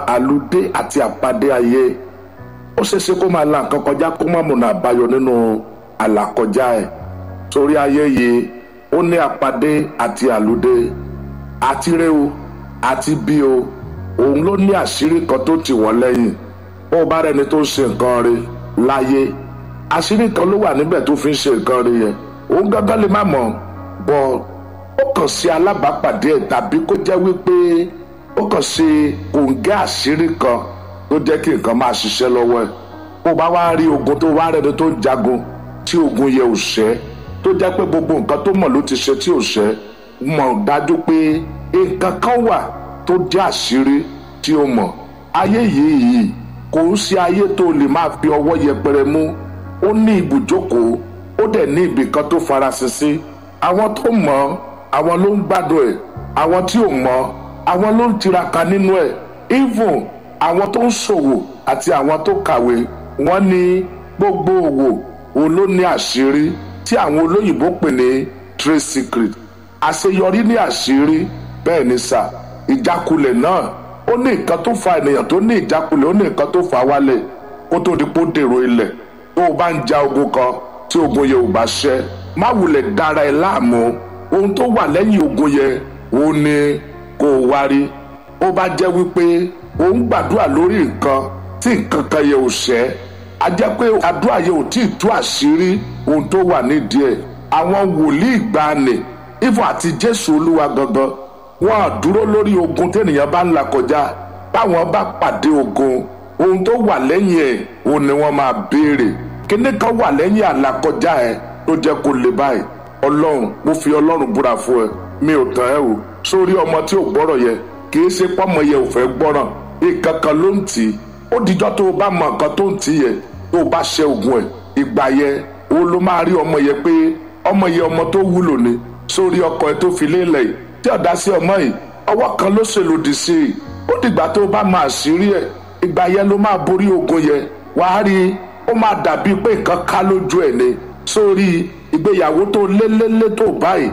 àlùdé àti àpàdé ayé ó ṣeéṣe kó máa la nǹkan kọjá kó má múná àbáyọ nínú àlàkọjá ẹ̀ torí ayé yìí ó ní àpàdé àti àlùdé àti rẹ o àti bí o òun ló ní àṣírí kan tó tì wọ́n lẹ́yìn bó o bá rẹni tó ń ṣe nǹkan rẹ̀ láyé àṣírí kan ló wà níbẹ̀ tó fi ń ṣe nǹkan rẹ̀ yẹn òun gángan lè má mọ̀ bọ́ ó kàn sí alábàápàdé ẹ̀ tàbí kó jẹ́ wípé ó kàn sí kòǹgẹ́ àṣírí kan tó jẹ́ kí nǹkan máa ṣiṣẹ́ lọ́wọ́ ẹ̀ bó o bá wá rí ogun tó wá rẹni tó ń jagun tí ogun yẹ ò ṣẹ́ tó jẹ́ pé gbogbo nǹkan tó mọ̀ ló ti ṣe tí ò ṣẹ́ mọ̀ dájú pé nǹkan kan wà tó jẹ́ àṣírí tí ó mọ̀ ayé yìí yìí kò ń ṣe ayé tó lè máa fi ọwọ́ yẹpẹrẹ mú ó ní ibùjókòó ó dẹ̀ ní ibì kan tó farasin sí àwọn tó mọ̀ àwọn ló ń gbádùn ẹ̀ àwọn tí ò mọ̀ àwọn ló ń tiraka nínú ẹ̀ even àwọn tó ń ṣòwò àti àwọn tó kàwé wọ́n ní gbogbo òwò òun ló ní àṣírí tí àwọn olóyìnbó pè ní trade secret àṣeyọrí ní àṣírí bẹ́ẹ̀ ni sà ìjákulẹ̀ náà ó ní nǹkan tó fa ènìyàn tó ní ìjákulẹ̀ ó ní nǹkan tó fa wálẹ̀ kó tó di pé ó dèrò ilẹ̀ tó o bá ń ja ogun kan tí ogun yẹn ò bá ṣẹ́ má wulẹ̀ dára ẹ láàmú ohun tó wà lẹ́yìn ogun yẹn ó ní kó o wárí ó bá jẹ́ wípé ó ń gbàdúrà lórí nǹkan tí nǹkan kan yẹn ò ṣẹ́ a jẹ́ pé àdúrà yẹn ò tí ì tú àṣírí ohun tó wà nídìí ẹ̀ àwọn wòlíì ìgbàanì ifọ̀ àti jésù olúwa gangan wọn à dúró lórí ogun tẹ́nìyàn bá ń là kọjá báwọn bá pàdé ogun ohun tó wà lẹ́yìn ẹ̀ òun ni wọ́n máa béèrè kíní kan wà lẹ́yìn àlàkọjá ẹ̀ tó jẹ́ kó lè báyìí ọlọ́run mo fi ọlọ́run búra fún ẹ mi ò tàn ẹ́ o sórí ọmọ tí ò gbọ́rọ̀ yẹ kì í ṣe pọ́mọ yẹ ò fẹ́ gbọ́ràn nǹkan kan ló ń tì í ó dijọ́ tó o bá mọ nǹkan tó ń tì í yẹ tó o bá ṣe ogun ẹ̀ ìgbà yẹ o ló máa rí ọmọ yẹ pé ọmọ yẹ ọmọ tó wúlò ni sórí ọkọ ẹ tó fi lélẹ̀ yìí tí ọ̀dà sí ọmọ yìí ọwọ́ kan ló ṣèlòdì sí i ó dìgbà tó o bá máa ṣírí ẹ̀ ìgbà yẹn ló máa borí ogun yẹn wàá rí i ó máa dàbí pé nǹkan ká lójú ẹ̀ ni sórí ìgbéyàwó tó lélẹ́lẹ́ tó báyìí